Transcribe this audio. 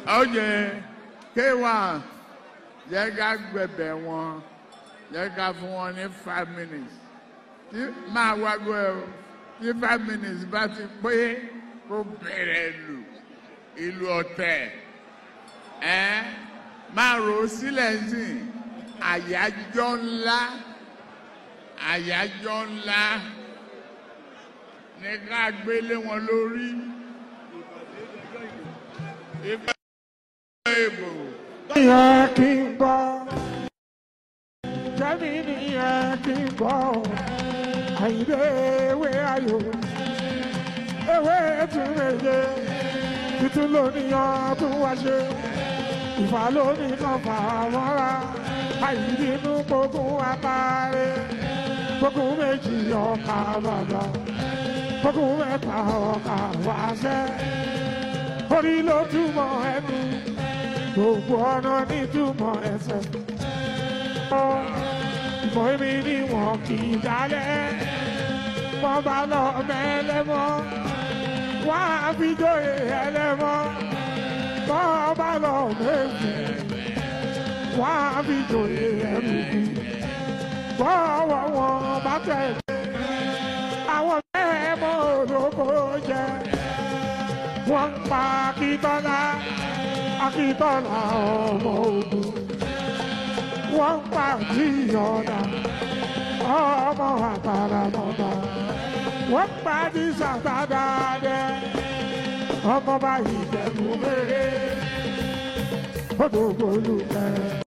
ọjẹ kéwà yẹ ká gbẹbẹ wọn yẹ ká fún wọn ní five minutes tí máa wágbó ẹ o tí five minutes bá ti pé kó bẹ̀rẹ̀ lù ìlú ọ̀tẹ̀ ẹ máa rò ó sílẹ̀ sí àyájọ́ ńlá àyájọ́ ńlá ní ká gbélé wọn lórí ìgbà ìbò. yẹ kí n gbọ́ jẹ́mi ni yẹ kí n gbọ́ àyíndé ewé ayò ewé tún méje títún lóníyàn tún wá ṣe ìfà lónìí kan fà mọ́ra àyíndínú gbógun àtàrẹ gbógun méjì ọkà bàbà gbógun mẹ́ta ọkà wáṣẹ́ orí ló túmọ̀ ẹnu gbogbo ọ̀nà nítumọ̀ ẹsẹ̀. ìmọ̀ èmi ni wọn kì í dálẹ̀ wọ́n bá lọ mẹ́lẹ́mọ́ wọ́n á fi jóye ẹlẹ́mọ́ wọ́n bá lọ méjì wọ́n á fi jóye ẹrùkù bọ́ọ̀wọ̀ wọn bá tẹ̀lé àwọn mẹ́ẹ̀mọ́ olóko jẹ wọ́n ń pa akíntọ́lá akíntọ́lá ọmọ ogun wọ́n ń pa jíyọ̀dá ọmọ àtàràmọ́ta wọ́n ń pa dísàtàdàdẹ ọmọ báyìí jẹ̀bú mẹ́rẹ́ odò gbólú kẹrẹ.